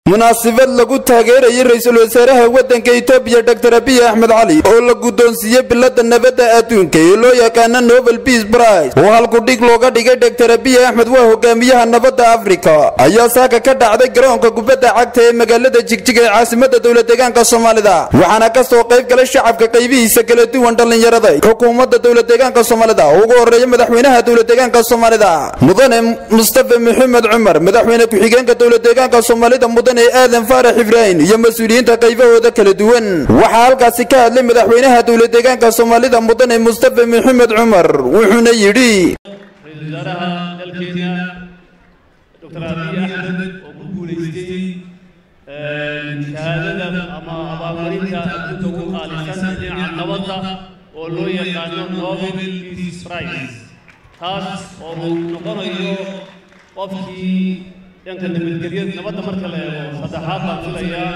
munaasabad lagu taageerayay ra-iisul wasaaraha waddanka itoobiya dor abiy axmed cali oo la guddoonsiiyey bilada nabadda adduunka ee loo yaqaana nobel beas brice oo halkudhig looga dhigay dor abiy axmed waa hogaamiyaha nabadda afrika ayaa saaka ka dhacday garoonka kubadda cagta ee magaalada jigjiga ee caasimada dowladeegaanka soomaalida waxaana ka soo qayb galay shacabka qaybihiisa kala duwan dhallinyarada xukuumadda dowladeegaanka soomaalida oo ugu horreeya madaxweynaha dowladeegaanka soomaalida mudane mustafa maxamed cumar madaxweyne ku-xigeenka dowladeegaanka soomaalida mudane aadan faarax ibraahim iyo mas-uuliyiinta qaybahooda kala duwan waxaa halkaasi ka hadlay madaxweynaha dowladeegaanka soomaalida mudane mustafa maxamed cumar wuxuuna yidhi ra-iisul wasaaraha dalkeena doctor abiy axmed oo ku guulaystay shahaadada ama abaalmarinta adduunka ugu qaalisan dhinaca nabadda oo loo yaqaano nobel peace prize taas oo uu noqonayo qofkii dhanka nabadgelyada nabadda marka la eego saddexaad baan filayaa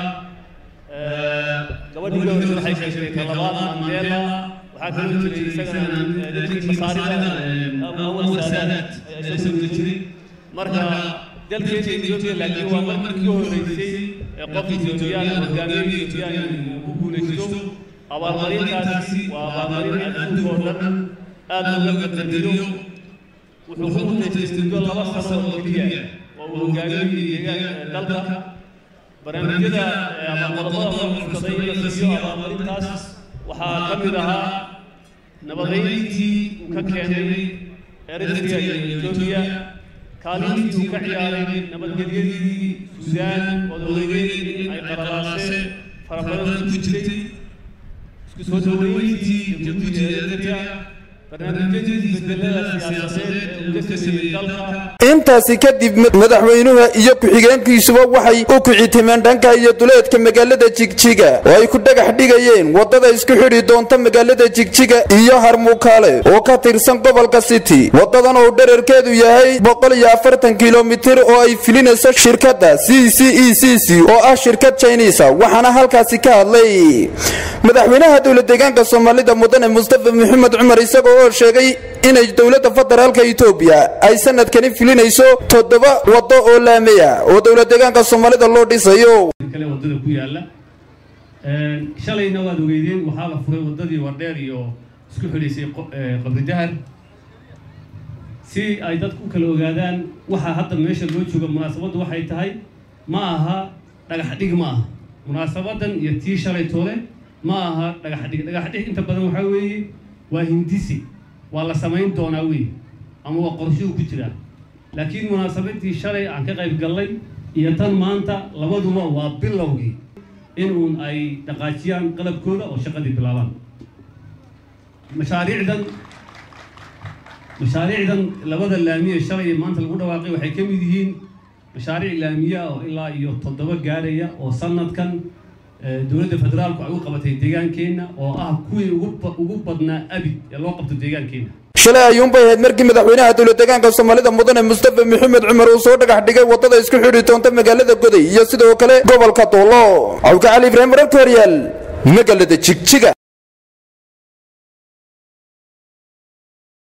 gabadhii ugu horreysay waxay sheegtay talabaad mandela waxaa kaloo jiray isagana dadkii masaarida awal saadaad ayaa isaguna jiray marka dalkeena etoobiya laakiin waa markii ugu horreysay ee qof etoobiyaan hogaamiye etoobiyaan uu ku guulaysto abaalmarintaasi waa abaalmarin adduunka oo dhan aad looga qadariyo wuxuu ku mutaystay muddo laba sano oo keliya oo uu hogaamiyey dalka barnaamijyada ama qodobada loo codsaday in la siiyo abaalmarintaas waxaa ka mid ahaa nabadeyntii uu ka keenay eritrea iyo etoobiya kaalintii uu ka ciyaaray nabadgelyadii suudaan oo dowladeed in ay qaralaaseen fara badan ku jirtay isku soo dhaweyntii jabuuti ee eritrea barnaamijyadii isbedelada siyaasadeed ee uu ka sameeyey dalka intaasi kadib madaxweynuhu iyo ku-xigeenkiisuba waxay u kicitimeen dhanka iyo duleedka magaalada jigjiga oo ay ku dhagax dhigayeen waddada isku xidhi doonta magaalada jigjiga iyo harmuukaale oo ka tirsan gobolka city waddadan oo dherarkeedu yahay boqol iyo afartan kilomitir oo ay filinayso shirkadda c c e c c oo ah shirkad chinisa waxaana halkaasi ka hadlay madaxweynaha dowladeegaanka soomaalida mudane mustafa maxamed cumar isagoo oo sheegay inay dowladda federaalka etoobiya ay sanadkani filinayso toddoba waddo oo laamaya oo dowladeegaanka soomaalida loo dhisayo kale waddada ku yaalla shalayna waad ogeydeen waxaa la furay waddadii wardheer iyo isku xidhaysay qabri dahar si ay dadku u kala ogaadaan waxaa hadda meesha loo jooga munaasabaddu waxay tahay ma aha dhagax dhig ma aha munaasabadan iyo tii shalay toole ma aha dhagax dhig dhagax dhig inta badan waxaa weeye waa hindisi waa la samayn doonaa wey ama waa qorshuhu ku jiraa laakiin munaasabadii shalay aan ka qayb gallay iyo tan maanta labaduba waa bilowgii in uun ay dhaqaajiyaan qalabkooda oo shaqadii bilaabaan mashaariicdan mashaariicdan labada laamiye shalay maanta lagu dhawaaqay waxay ka mid yihiin mashaariic laamiya oo ilaa iyo toddoba gaaraya oo sanadkan dowladda federaalku ay u qabatay deegaankeenna oo ah kuwii ugu badnaa abid ee loo qabto deegaankeenna shalay ayuunbay ahayd markii madaxweynaha dowladeegaanka soomaalida mudane mustafa maxamed cumar uu soo dhagax dhigay waddada isku xidhi doonta magaalada goday iyo sidoo kale gobolka doolo cawka cali ibraahim wararka horyaal magaalada jigjiga